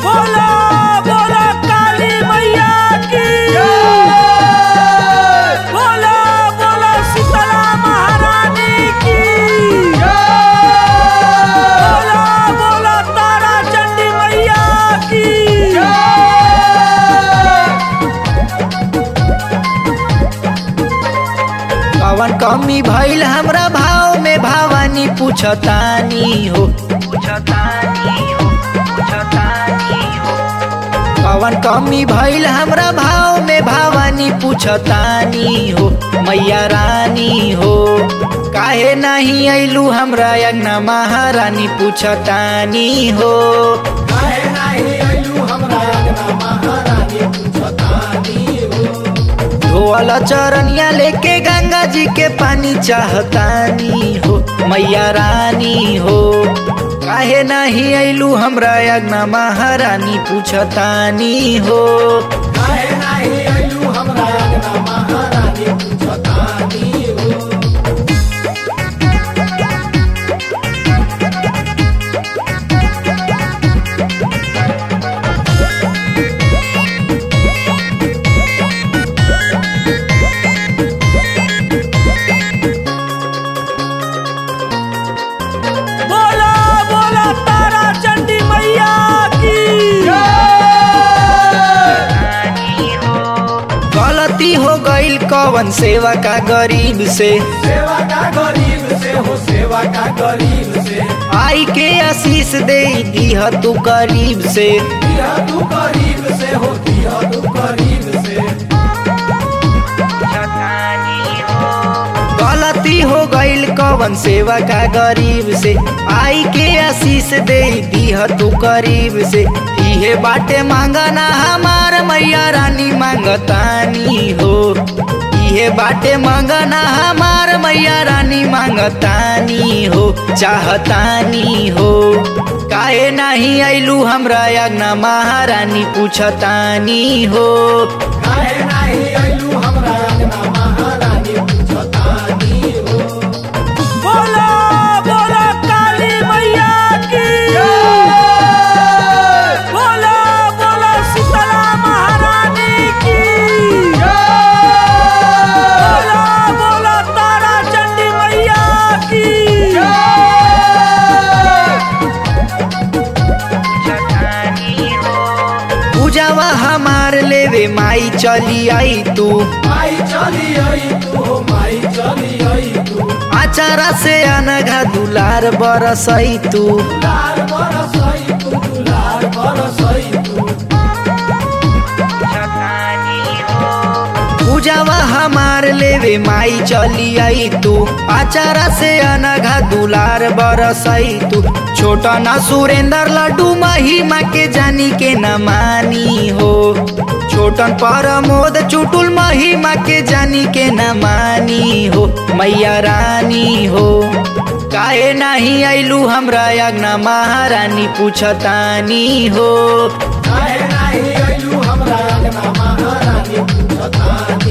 बोलो बोलो काली मैया की बोलो बोलो शीतला महारानी की बोलो बोलो तारा चंडी मैया की कवन कमी भइल हमरा भाव में भवानी पूछतानी हो पूछतानी हो पूछतानी हो कवन कमी भइल हमरा भाव में भवानी पूछतानी हो मैया रानी हो काहे नहीं अइलू हमरा अंगना महारानी पूछतानी हो काहे नाही अइलू हमरा अंगना महारानी पूछतानी हो धोअल चरनिया लेके गंगा जी के पानी चाहतानी हो मैया रानी हो काहे नहीं अइलू हमरा अगना महारानी पूछतानी हो काहे नाही अइलू हमरा अंगना महारानी पूछतानी हो बोलो बोलो तारा चंडी मैया की गलती हो गईल कवन सेवा का गरीब से सेवा का गरीब से हो सेवा का गरीब से आई के आशीष दे दीह तू करीब से दिया तू गरीब से हो दिया तू गरीब से गलती हो गईल कवन सेवा का गरीब से आई के आशीष दे दीह तू करीब से इहे बाटे मांगना हमार मैया रानी मांगतानी हो इहे बाटे मांगना हमार मैया रानी मांगतानी हो चाहतानी हो काहे नहीं अइलू हमरा अगना महारानी पूछतानी हो काहे नाही अइलू हमरा अंगना महारानी पूछतानी हो बोलो बोलो काली मैया की बोलो बोलो शीतला महारानी की बोलो बोलो तारा चंडी मैया की पूजावा हमार लेवे माई चली आई तू माई चली आई तू हो माई चली आई तू आचारा से अनघा दुलार बरसई तू लाल बरसई तू लाल बरसई तू पूजावा हमार लेवे माई चली आई तू आचारा से अनघा दुलार बरसई तू छोटा ना सुरेंद्र लड्डू महिमा के जानी के न मानी हो छोटन परमोद चुटुल महिमा के जानी के न मानी हो मैया रानी हो काहे नहीं अइलू हमरा अगना महारानी पूछतानी हो काहे नाही अइलू हमरा अंगना महारानी पूछतानी